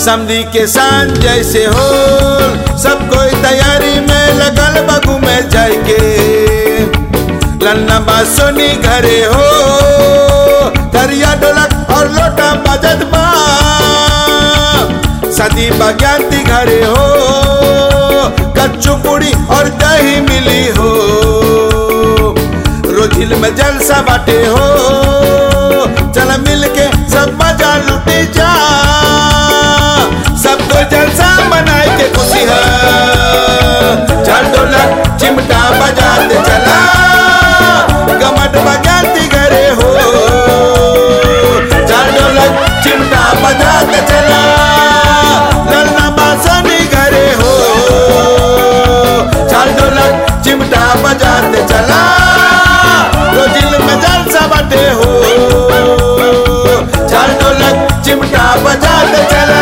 समधी के सांझ जैसे हो सब कोई तैयारी में लगल बगू में जाए के लन्ना बासोनी घरे हो दरिया ढोलक और लोटा बजत बा सदी बज्ञाती घरे हो कच्चू पूड़ी और दही मिली हो रोजिल में जलसा बाटे हो चल मिल के सब मजा लुटे जा सबको जलसा मनाए के खुशी है चल ढोलक चिमटा बजाते चला गमट बजाते घरे हो चल ढोलक चिमटा बजाते चला ललना बासनी घरे हो चल ढोलक चिमटा बजाते चला रोजिल में जलसा बाटे हो चल ढोलक चिमटा बजाते चला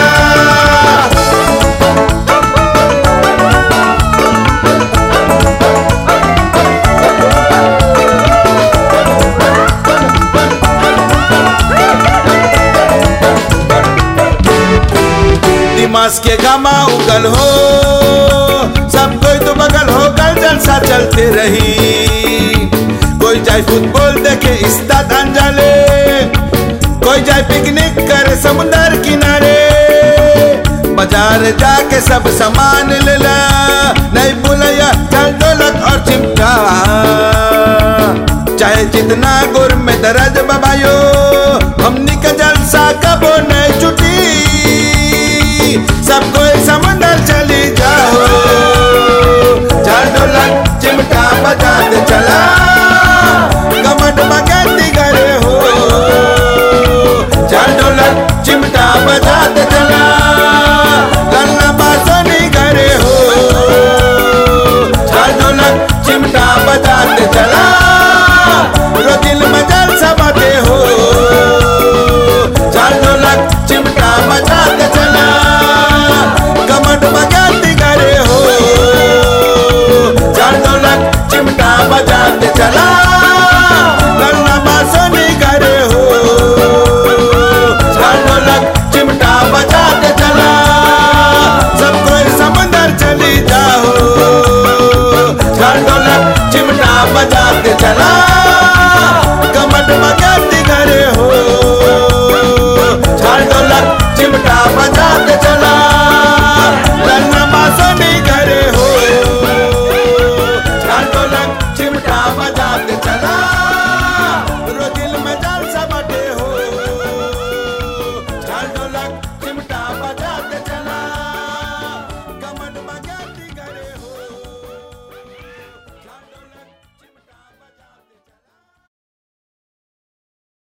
दिमाग के गामा उगल हो सब कोई तो बगल हो कल जलसा चलते रही कोई जाए फुटबॉल देखे इस्ताद अंजाले कोई जाए पिकनिक करे समुंदर किनारे बाजार जाके सब सामान ले ला नहीं भूलैया चल ढोलक और चिमटा चाहे जितना गुर में दर्द बबायो हमनी का जलसा कबो नहीं छुटी सबको